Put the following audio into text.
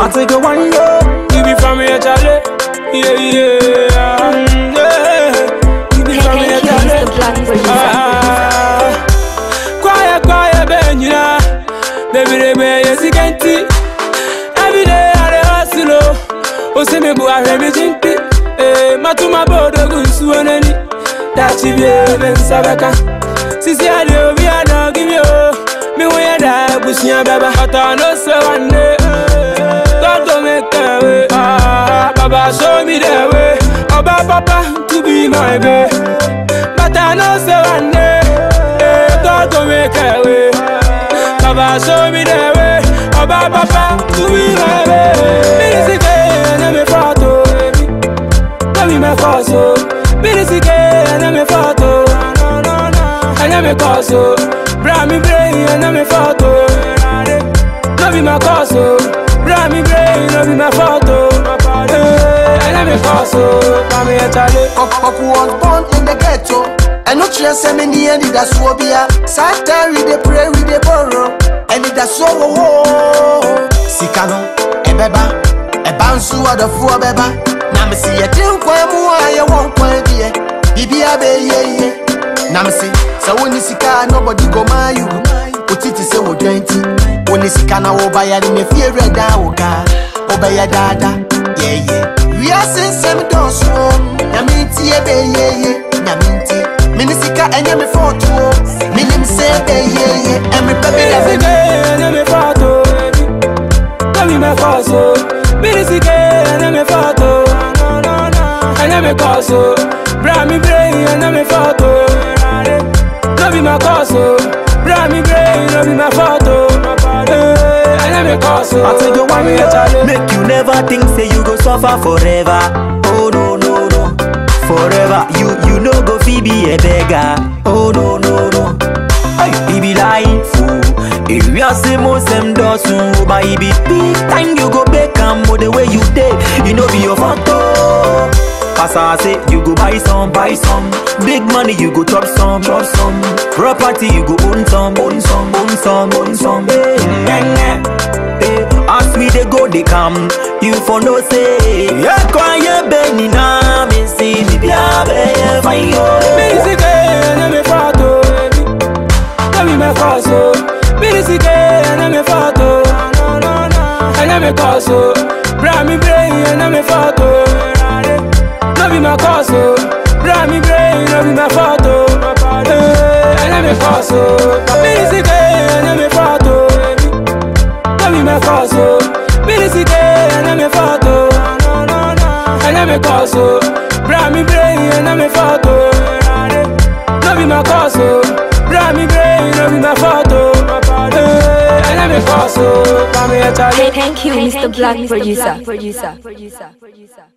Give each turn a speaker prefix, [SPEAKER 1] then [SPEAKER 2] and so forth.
[SPEAKER 1] I take a one yo.
[SPEAKER 2] You be from here, Charlie. Yeah, yeah. Mm, yeah. You be from here,
[SPEAKER 3] Thank you, Mr.
[SPEAKER 2] Charlie.
[SPEAKER 3] Black Producer.
[SPEAKER 2] Ah, quiet, quiet, ben, you know. Baby, they be yes, you can see. Every day, I dey hustle, oh. Oh, say me, boy, I hear me jinky. Eh, matuma bodo gunsu oneni. That you be even sabaka. Sisi, I dey obi, I don't give you. Me, when you die, push me, baba. But I know, say one day. God go make a way. Ah, Baba show me the way. Oba Papa to be my babe. But I know say one day, eh, God go make a way. Baba show me the way. Oba Papa to be my babe. Bilisike na me fato, na me me faso. Bilisike na me fato, na me faso. Bra me brain na me fato. No be my cause, oh. Bra me brain, no be my fault, oh. Eh, And I'm a cause, oh. Come here, Charlie.
[SPEAKER 4] Oku was born in the ghetto. And no chance send me near the that's what be a Satan we dey pray we dey borrow. And it that's so oh, oh. Sikano, ebeba, ebansu adafo beba. Na me see a tin kwa mu a ye won kwa die. Bibia be ye ye. Na me see, so when you sika nobody go my you. Otiti se wo dwenti. When you sika na wo buy me fear reda wo ga. Obaya dada, yeah yeah. We are sin sem doso. Nyame ntie be ye ye. Nyame ntie. Mini sika enye me foto. Minim se be ye ye. Every baby love
[SPEAKER 2] Bilisike,
[SPEAKER 4] me.
[SPEAKER 2] na me fault, oh. No be my cause, oh. Bilisike, na me fault, oh. And I'm a cause, oh. Bra me brain, na me fault, oh. No be my cause, oh. Bra me brain, no be my fault, oh. Eh, And I'm a cause, oh.
[SPEAKER 1] I take a one
[SPEAKER 2] Come here,
[SPEAKER 1] yo.
[SPEAKER 2] Charlie.
[SPEAKER 1] Make you never think say you go suffer forever. Oh no no no. Forever you you no go fi be a beggar. Oh no no no. Ay, it be life. oh. If you are say most them does so, but it be big time you go back and the way you did, you know be your photo. As I say, you go buy some, buy some. Big money, you go chop some, chop some. Property, you go own some, own some, own some, own some. Hey, yeah, yeah. Hey, as we they go, they come. You for no say, yeah, quiet, Benny, na me see, me be a be fine, yo.
[SPEAKER 2] Bilisike, na me fault, oh. No be my cause, oh. Bilisike, na me fault, oh. And I'm a cause, oh. Bra me brain, na me fault, oh. No be my cause, oh. Bra me brain, no be my fault, oh. Eh, And I'm a cause, oh. Bilisike, na me fault, oh. No be my cause, oh. Bilisike, na me fault, oh. And I'm a cause, oh. Bra me brain, na me fault, oh. No be my cause, oh. Bra me brain, no be my fault, oh. Eh, And I'm a cause, oh. Come here, Charlie.
[SPEAKER 3] Thank you, Mr. Black Producer.